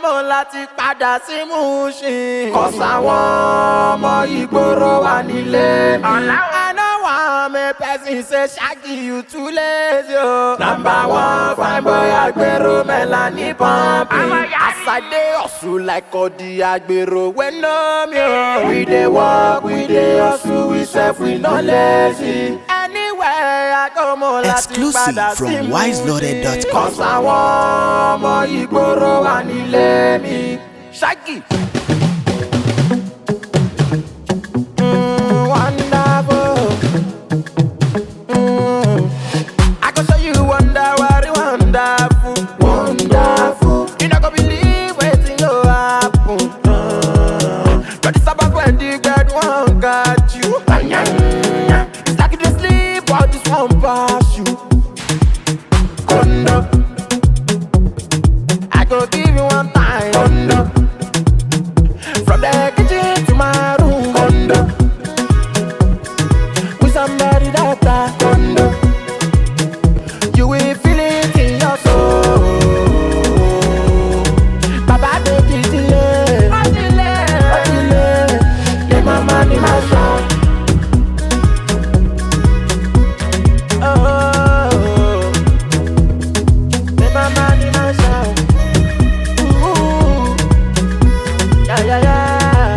àgọ́mọ̀ láti padà sí Mushin. kọ̀sáwọn ọmọ ìgboro wà nílé mi. I know one me person say Shaggy you too lazy o. Number one fine boy agbero Melanie pumping. As I dey hustle like Odi agbero wey know me o. We dey work, we dey hustle, we sef we no lazy. Anywhere I go mo láti Exclusive padà sí from Mushin. wiseloaded.com. Kọ̀sáwọn ọmọ ìgboro wà nílé mi. Shaggy. Mm, wonderful. Mm. I can show you wonder, what it wonderful, wonderful. You not gonna believe waiting go happen. Mm. But it's about when the God one got you. It's like you just sleep while this one pass you. Kondo. I go give you one time. Kondo. From the kitchen to my room. Kondo. With somebody that I Kondo. You will feel it in your soul. Baba baby delay. Oh delay. Oh delay. Ni mama ni my son. Oh. Ni mama ni my son. Ooh. Yeah yeah yeah.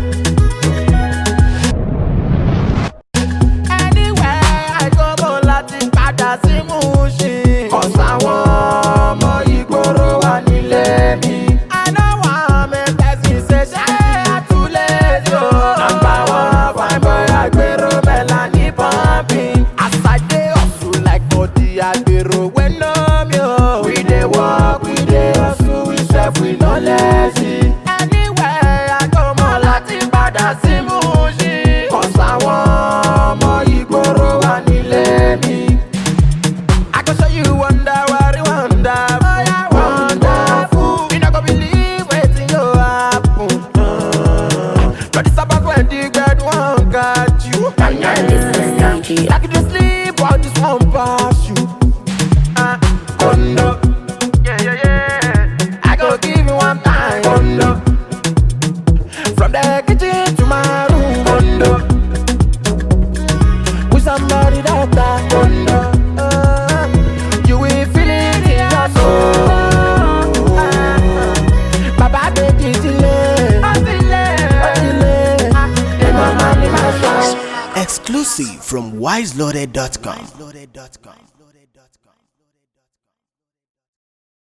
Anywhere I go mo láti padà sí Mushin. Kọ̀sáwọn ọmọ ìgboro wà nílé mi. Àná wà mí tẹ̀sí ṣe ṣe àtúlẹ̀ jò. Nọmba one fine boy agbèrò Melanie pumping. As I dey hustle like body agbèrò wey know me o. We dey work, we dey hustle, we sef we no lazy. Anywhere I go mo láti padà sí Mushin. Kọ̀sáwọn ọmọ ìgboro wà nílé mi. I can show you wonder, what it wonder, oh yeah, wonderful. You not gonna believe waiting go happen. Mm. But it's about when the God one got you. Like you just sleep while this one pass you. Uh, Kondo. Yeah, yeah, yeah. I go give you one time. Kondo. From the kitchen to my room. Kondo with somebody that I wonder. Uh, you will feel it in your soul. Baba baby delay, oh delay, oh delay. Hey, mama, ni my son. Exclusive from wiseloaded.com.